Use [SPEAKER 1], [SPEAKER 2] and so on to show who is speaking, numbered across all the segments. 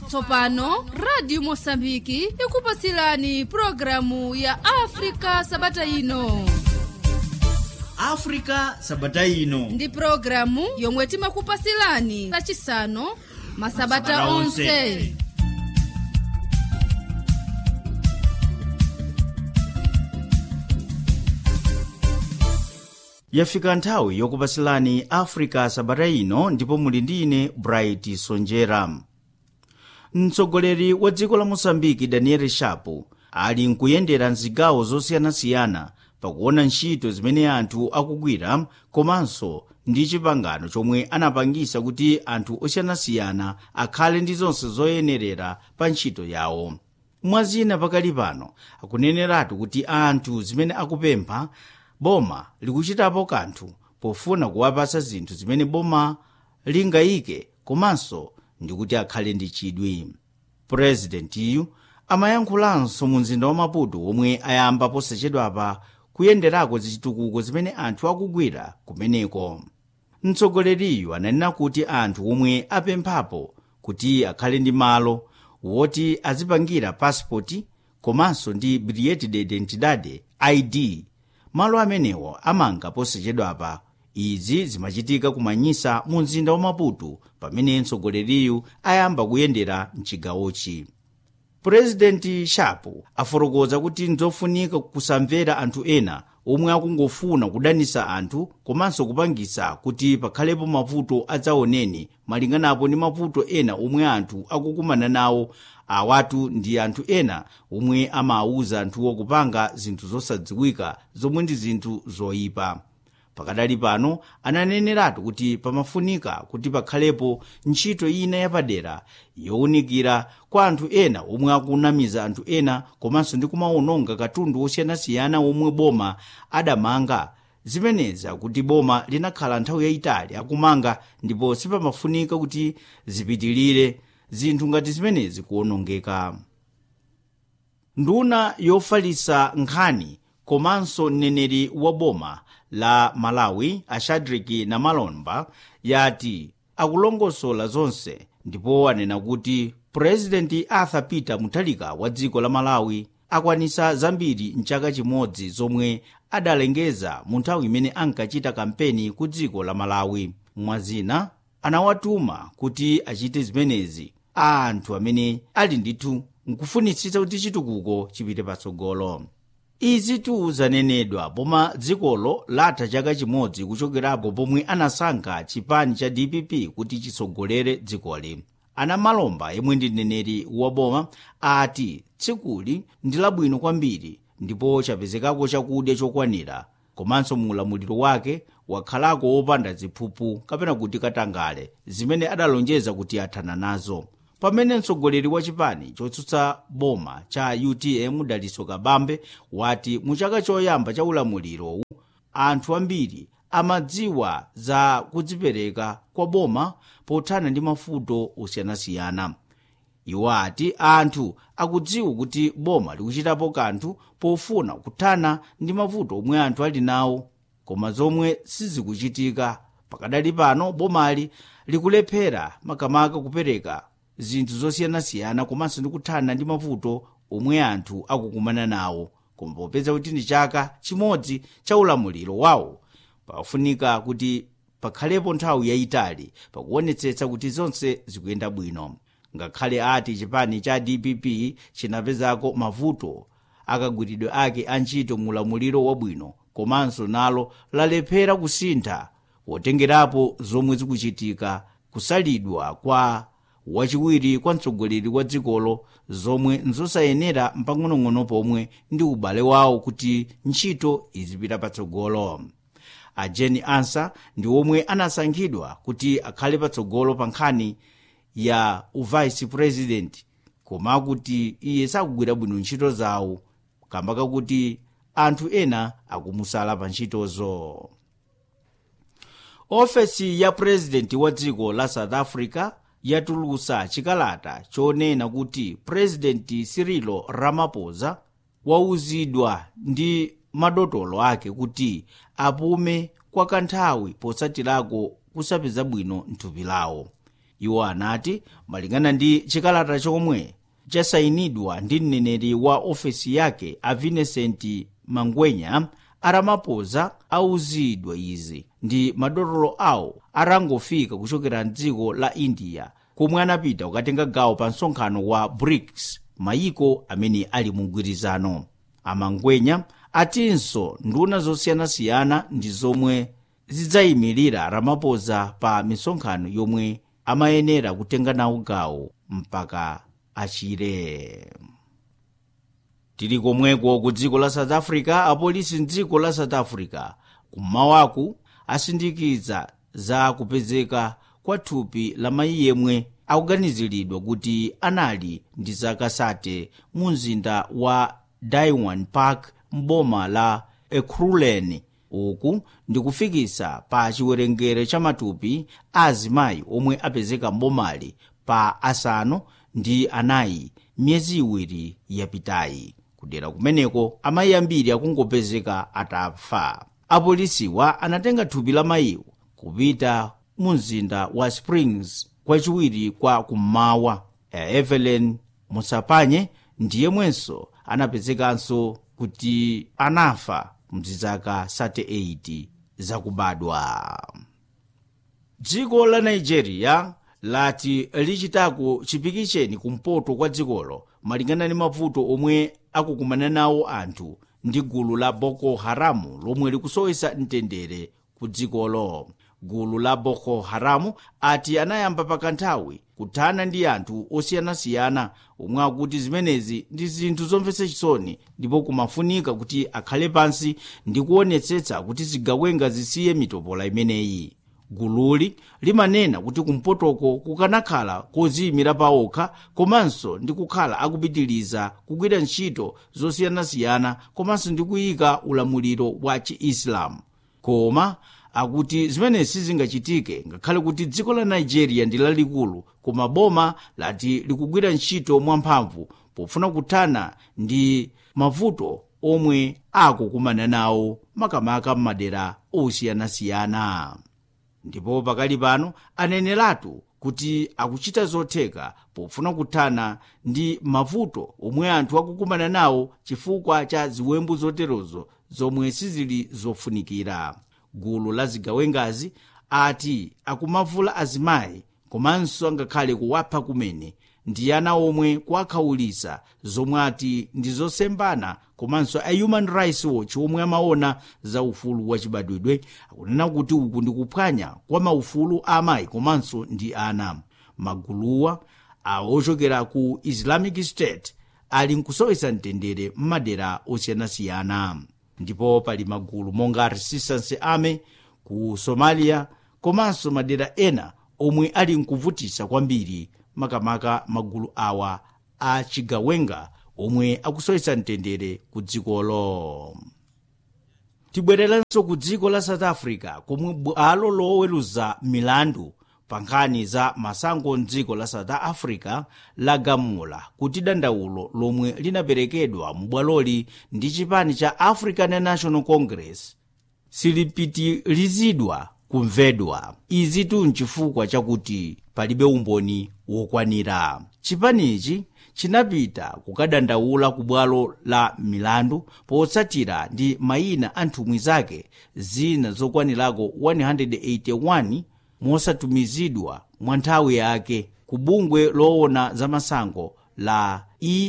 [SPEAKER 1] tsopano radio mosambiki ikupasilani programu ya afrika sabata ino
[SPEAKER 2] africa sabata ino
[SPEAKER 1] ndi programu yomwe timakupasilani lachisanu masabata
[SPEAKER 2] Masabata
[SPEAKER 1] onse
[SPEAKER 2] onse. yafika nthawi yokupasilani africa sabata ino ndipo muli ndi ine bright sonjera mtsogoleri wa dziko la mosambiki daniel shapo ali nkuyendera mzigawo zosiyanasiyana pakuona ntchito zimene anthu akugwira komanso ndi chipangano chomwe anapangisa kuti anthu osiyanasiyana akhale ndi zonse zoyenerera pa ntchito yawo mwazina pakali pano akuneneratu kuti anthu zimene akupempha boma likuchitapo kanthu pofuna kuwapasa zinthu zimene boma lingayike komanso ndikuti akhale ndi chidwi purezidentiyu amayankhulanso mu mzinda wa maputo omwe ayamba posachedwapa kuyenderako zachitukuko zimene anthu akugwira kumeneko mtsogoleriyu ananena kuti anthu omwe apemphapo kuti akhale ndi malo woti azipangira pasipoti komanso ndi bilhete de identidade id malo amenewo amanga posachedwapa izi zimachitika kumanyisa mu mzinda wa maputo pamene mtsogoleriyu ayamba kuyendera mchigawochi purezidenti shapo afotokoza kuti nzofunika kusamvera anthu ena omwe akungofuna kudanisa anthu komanso kupangisa kuti pakhalepo mavuto adzaoneni malinganapo ndi mavuto ena omwe anthu akukumana nawo awatu ndi anthu ena omwe amawuza anthuwo kupanga zinthu zosadziwika zomwe ndi zinthu zoyipa pakadali pano ananeneratu kuti pamafunika kuti pakhalepo ntchito ina yapadera yowunikira kwa anthu ena omwe akunamiza anthu ena komanso ndi kumawononga katundu osiyanasiyana omwe boma adamanga zimeneza kuti boma linakhala nthawi yayitali akumanga ndipo sipamafunika kuti zipitilire zinthu ngati zimenezi kuwonongeka nduna yofalisa nkhani komanso mneneri wa boma la malawi ashadriki na malomba yati akulongosola zonse ndipo anena kuti purezidenti arthur peter muthalika wa dziko la malawi akwanisa zambiri mchaka chimodzi zomwe adalengeza mu nthawi imene ankachita kampeni ku dziko la malawi mwazina anawatuma kuti achite zimenezi a anthu amene ali ndithu nkufunitsitsa kuti chitukuko chipite patsogolo izi tu zanenedwa pomwe dzikolo latha chaka chimodzi kuchokerapo pomwe anasankha chipani cha dpp kuti chitsogolere dzikoli ana malomba yemwe ndi mneneri wa boma ati tsikuli ndi labwino kwambiri ndipo chapezekako chakudya chokwanira komanso mu ulamuliro wake wakhalako wopanda ziphuphu kapena kuti katangale zimene adalonjeza kuti athana nazo pamene mtsogoleri wa chipani chotsutsa boma cha utm daliso kabambe wati mu chaka choyamba cha ulamuliro anthu ambiri amadziwa za kudzipereka kwa boma pothana ndi mavuto osiyanasiyana iwo ati anthu akudziwa kuti boma likuchitapo kanthu pofuna kuthana ndi mavuto omwe anthu ali nawo koma zomwe sizikuchitika pakadali pano bomali likulephera makamaka kupereka zinthu zosiyanasiyana komanso ndi kuthana ndi mavuto omwe anthu akukumana nawo koma popeza kuti ndi chaka chimodzi cha ulamuliro wawo pafunika kuti pakhalepo nthawi yayitali pakuonetsetsa kuti zonse zikuyenda bwino ngakhale ati chipani cha dpp chinapezako mavuto akagwiridwe ake a ntchito mu ulamuliro wabwino komanso nalo lalephera kusintha potengerapo zomwe zikuchitika kusalidwa kwa wachiwiri kwa mtsogoleri wa dzikolo zomwe nzosayenera mpang'onong'ono pomwe ndi ubale wawo kuti ntchito izipita patsogolo a jeni ansa ndi omwe anasankhidwa kuti akhale patsogolo pa nkhani ya uvice president koma kuti iye sakugwira bwino ntchito zawo kamba kakuti anthu ena akumusala pa ntchitozo ofesi ya purezidenti wa dziko la south africa yatulutsa chikalata chonena kuti purezidenti cirilo ramaphosa wauzidwa ndi madotolo ake kuti apume kwa kanthawi potsatirako kusapeza bwino mthupi lawo iwo anati malingana ndi chikalata chomwe chasayinidwa ndi mneneri wa ofesi yake a vincent mangwenya aramapoza auzidwa izi ndi madotolo awo arangofika kuchokera mdziko la india komwe anapita kukatenga gawo pa msonkhano wa brics mayiko amene ali mu mgwirizano amangwenya atinso nduna zosiyanasiyana ndi zomwe zidzayimirira ramapoza pa misonkhano yomwe amayenera kutenga nawo gawo mpaka achire tili komweko ku dziko la south africa apolisi mdziko la south africa kummawaku asindikiza za kupezeka kwa thupi la mayi yemwe akuganiziridwa kuti anali ndi zaka sate mu mzinda wa daiwan park mboma la ekhuruleni uku ndikufikisa pa chiwerengero cha matupi a azimayi omwe apezeka mbomali pa asanu ndi anayi miyezi iwiri yapitayi kudera kumeneko amayi ambiri akungopezeka atafa apolisiwa anatenga thupi la mayiwo kupita mu mzinda wa springs kwachiwiri kwa kummawa evelyn musapanye ndiyemwenso anapezekanso kuti anafa mzizaka 38 zakubadwa dziko la nigeria lati lichitako chipikicheni kumpoto kwa dzikolo malingana ndi mavuto omwe akukumana nawo anthu ndi gulu la boko haramu lomwe likusowesa mtendere ku dzikolo gulu la boko haramu ati anayamba pakanthawi kuthana ndi anthu osiyanasiyana omwe akuti zimenezi ndi zinthu zomvetsa chisoni ndipo kumafunika kuti akhale pansi ndi kuonetsetsa kuti zigawenga zisiye mitopola imeneyi gululi limanena kuti kumpotoko kukanakhala koziyimira pawokha komanso ndi kukhala akupitiriza kugwira ntchito zosiyanasiyana komanso ndi kuyika ulamuliro wa chiisilamu koma akuti zimenezi sizingachitike ngakhale kuti dziko la nigeria ndi lalikulu koma boma lati likugwira ntchito mwamphamvu pofuna kuthana ndi mavuto omwe akukumana nawo makamaka m'madera osiyanasiyana ndipo pakali pano aneneratu kuti akuchita zotheka pofuna kuthana ndi mavuto omwe anthu akukumana nawo chifukwa cha ziwembu zoterozo zomwe sizili zofunikira gulu la zigawengazi ati akumavula azimayi komanso angakhale kuwapha kumene ndi ana omwe kuwakhawulitsa zomwe ati ndi zosembana komanso a human rights watch omwe amaona za ufulu wachibadwidwe akunena kuti uku ndi kuphwanya kwa maufulu a amayi komanso ndi ana maguluwa awo ochokera ku islamic state ali nkusowesa mtendere m'madera osiyanasiyana ndipo pali magulu monga resistance army ku somalia komanso madera ena omwe ali nkuvutisa kwambiri makamaka magulu awa a chigawenga omwe akusowesa mtendere ku dzikolo tibwereranso ku dziko la south africa komwe bwalo loweruza milandu pa nkhani za masango mdziko la south africa lagamula kuti dandaulo lomwe linaperekedwa mu bwaloli ndi chipani cha african national congress silipitirizidwa kumvedwa izi tu nchifukwa chakuti palibe umboni wokwanira chipanichi chinapita kukadandaula ku bwalo la milandu potsatira ndi mayina a nthumwi zake zina zokwanirako 181 mosatumizidwa mwa nthawi yake ku bungwe loona za masango la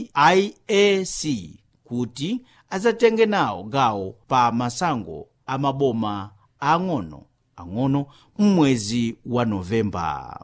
[SPEAKER 2] eiac kuti adzatenge nawo gawo pa masango a maboma ang'ono ang'ono m'mwezi wa novemba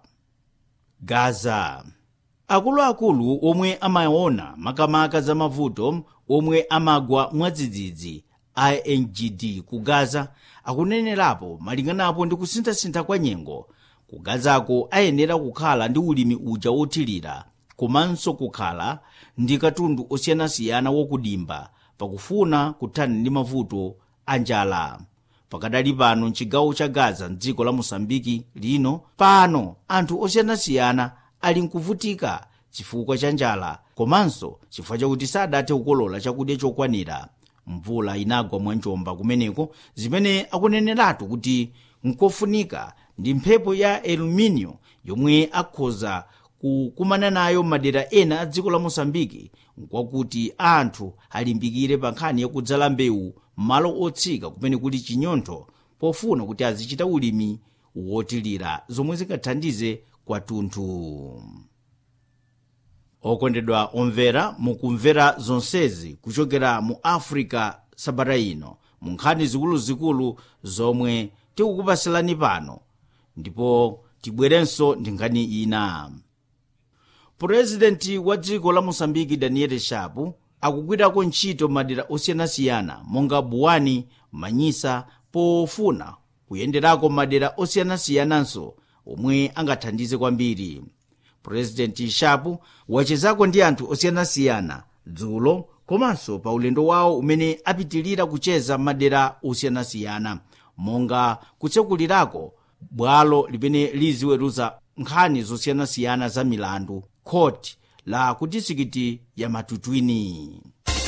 [SPEAKER 2] gaza akuluakulu omwe amaona makamaka za mavuto omwe amagwa mwadzidzidzi ingd ku gaza akunenerapo malinganapo ndi kusinthasintha kwa nyengo ku gazako ayenera kukhala ndi ulimi uja wothirira komanso kukhala ndi katundu osiyanasiyana wokudimba pakufuna kuthana ndi mavuto a njala pakadali pano mchigawo cha gaza mdziko la mosambiki lino pano anthu osiyanasiyana ali nkuvutika chifukwa cha njala komanso chifukwa chakuti sadathe kukolola chakudya chokwanira mvula inagwa mwanjomba kumeneko zimene akuneneratu kuti nkofunika ndi mphepo ya eluminio yomwe akhoza kukumana nayo madera ena a dziko la mosambiki nkwakuti anthu alimbikire pa nkhani yakudzala mbewu m'malo otsika kumene kuli chinyontho pofuna kuti azichita ulimi wotilira zomwe zingathandize kwathunthu okondedwa omvera mukumvera zonsezi kuchokera mu africa sabata ino mu nkhani zikuluzikulu zomwe tikukupasilani pano ndipo tibwerenso ndi nkhani ina purezidenti wa dziko la mosambiki daniel shapu akugwirako ntchito madera osiyanasiyana monga buwani manyisa pofuna kuyenderako madera osiyanasiyananso omwe angathandize kwambiri purezidenti shapu wachezako ndi anthu osiyanasiyana dzulo komanso pa ulendo wawo umene apitilira kucheza madera osiyanasiyana monga kutsekulirako bwalo limene liziweruza nkhani zosiyanasiyana za milandu khoti la ku disikiti ya matutwini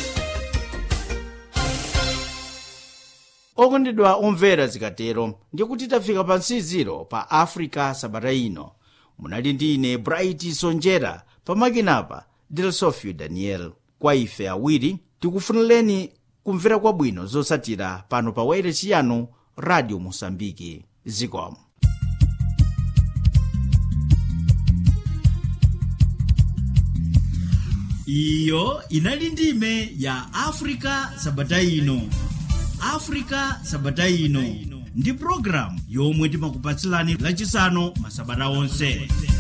[SPEAKER 2] okondedwa omvera zikatero ndikuti tafika pa nsiziro pa africa sabata ino munali ndi ine bright sonjera pamakinapa delsofio daniel kwa ife awiri tikufunireni kumvera kwabwino zosatira pano pa wairesi yanu radio mosambiki zikomo
[SPEAKER 3] iyo inali ndime ya afrika sabata ino afrika sabata ino ndi programu yomwe timakupatsilani lachisanu masabata onse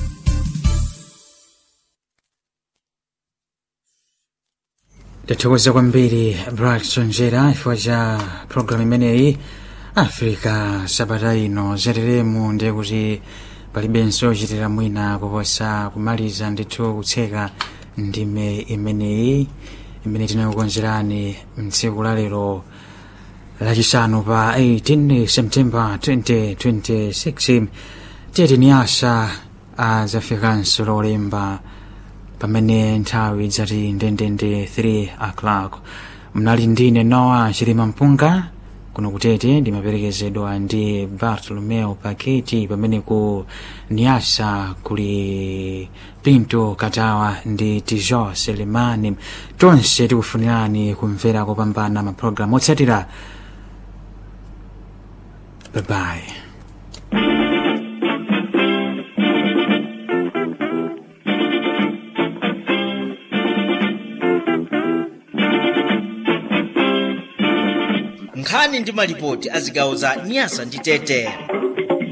[SPEAKER 4] tathokoza kwambiri bright sonjera chifukwa cha programu imeneyi africa sabata ino zateremu ndiye kuti palibenso chitira mwina kuposa kumaliza ndithu kutseka ndime imeneyi imene tinakukonzerani mtsiku la lero lachisanu pa 18 september 2026 tiyetini asa azafikanso lolemba pamene nthawi dzati ndendende 3 o'clock mnali ndine noa chilima mpunga kuno kutete ndimaperekezedwa ndi bartolomeo paketi pamene ku niasa kuli pinto katawa ndi tijo selemani tonse tikufunirani kumvera kopambana mapulogalamu otsatira babayi
[SPEAKER 2] nkhani ndi malipoti a zigawo za nyasa ndi tete